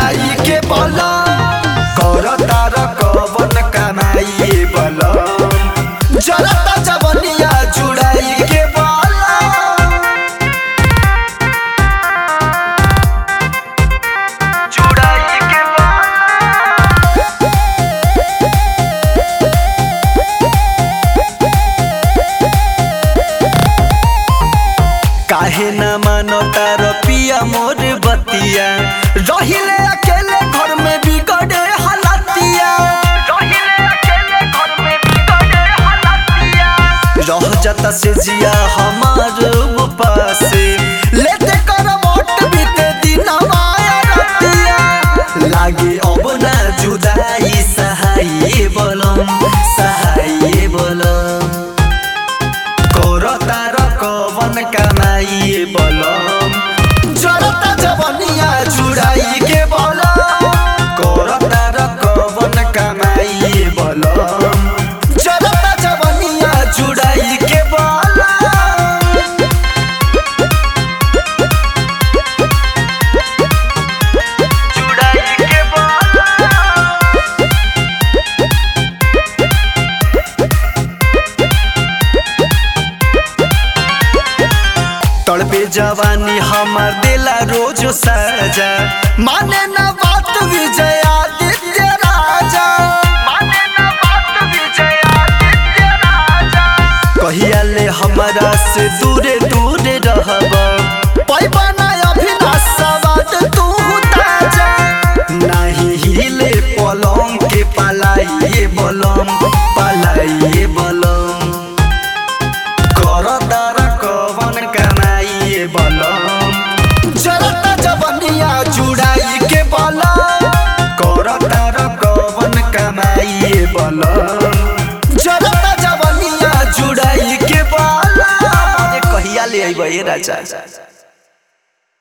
जुड़ाई के बलम कर तार कवन कमाई बलम जरता जवनिया जुड़ाई के बलम जुड़ाई के काहे न मानो तार पिया मोर बतिया रहिले अकेले घर में बिगड़े हालतिया रहिले अकेले घर में बिगड़े हालतिया रह जाता से जिया हमार पासे लेते कर मोट बीते दिन माया रतिया लागे अब ना जुदाई सहाय बोलम सहाय बोलम कोर तार कवन कमाई बलम जरता जवनिया जुड़ाई के बलम कोर तार कवन कमाई बलम जरता जवनिया जुड़ाई के बलम जुड़ाई के बलम तड़पे जवानी हमार दिला रोज सजा माने न बात विजय आदित्य राजा माने न बात विजय आदित्य राजा कहिया ले हमरा से दूरे दूरे रहब पैबा ना अभिनाश सवाद तू ताजा नाही हिले पलंग के पलाइए बलम पलाइए बलम कर तार कवन कमाइए बलम जरता जवनिया जुड़ाई के बलम कर तार कवन कमाइए बलम जरता जवनिया जुड़ाई के बलम अरे कहिया ले अइबे राजा